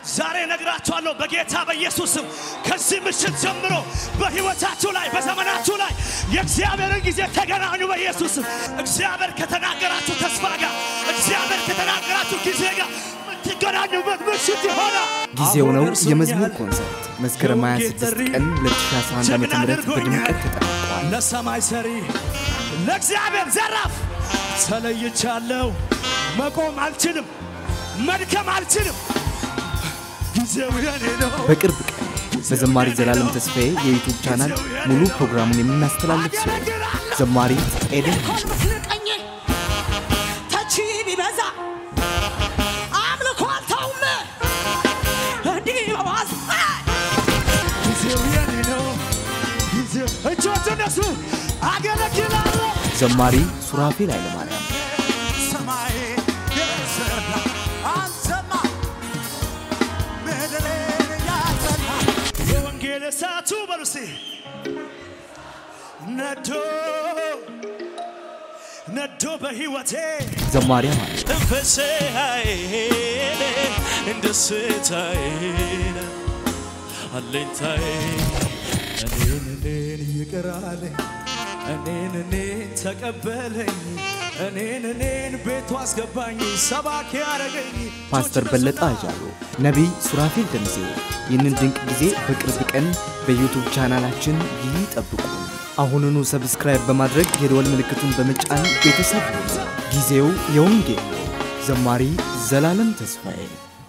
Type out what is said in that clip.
ዛሬ ነግራችኋለሁ በጌታ በኢየሱስም ከዚህ ምሽት ጀምሮ በሕይወታችሁ ላይ በዘመናችሁ ላይ የእግዚአብሔርን ጊዜ ተገናኙ። በኢየሱስም እግዚአብሔር ከተናገራችሁ ተስፋ ጋር እግዚአብሔር ከተናገራችሁ ጊዜ ጋር የምትገናኙበት ምሽት ይሆናል። ጊዜው ነው የመዝሙር ኮንሰርት መስከረም 26 ቀን 2011 ዓ ም በድምቀት ተጠናቋል። ለሰማይ ሰሪ ለእግዚአብሔር ዘራፍ ተለይቻለሁ። መቆም አልችልም፣ መድከም አልችልም። ጊዜው የኔ ነው። በቅርብ ቀን በዘማሪ ዘላለም ተስፋዬ የዩቱብ ቻናል ሙሉ ፕሮግራሙን የምናስተላልፍ ሲሆን ዘማሪ ኤደን ቀኝ ተቺ ቢበዛ አምልኮ አልተውም እንዲህ በዋዝ ጊዜው የኔ ነው። ጊዜው እጆች እነሱ አገለግላለሁ። ዘማሪ ሱራፌል ኃይለማርያም ሰማይ የሰራ አንተማ ምድርን ያጸና የወንጌል እሳቱ በሉሴ ነዶ ነዶ በሕይወቴ ዘማሪ አማን መንፈሴን ደስታዬን አለኝታዬ እኔን እኔን ይቅር አለኝ እኔን እኔን ተቀበለኝ እኔን እኔን ቤቱ አስገባኝ ሰባኪ ያረገኝ ፓስተር በለጠ አጃሎ፣ ነቢይ ሱራፌል ደምሴ ይህንን ድንቅ ጊዜ በቅርብ ቀን በዩቱብ ቻናላችን ይጠብቁን። አሁኑኑ ሰብስክራይብ በማድረግ የደወል ምልክቱን በመጫን ቤተሰብ ይሁኑ። ጊዜው የወንጌል ነው። ዘማሪ ዘላለም ተስፋዬ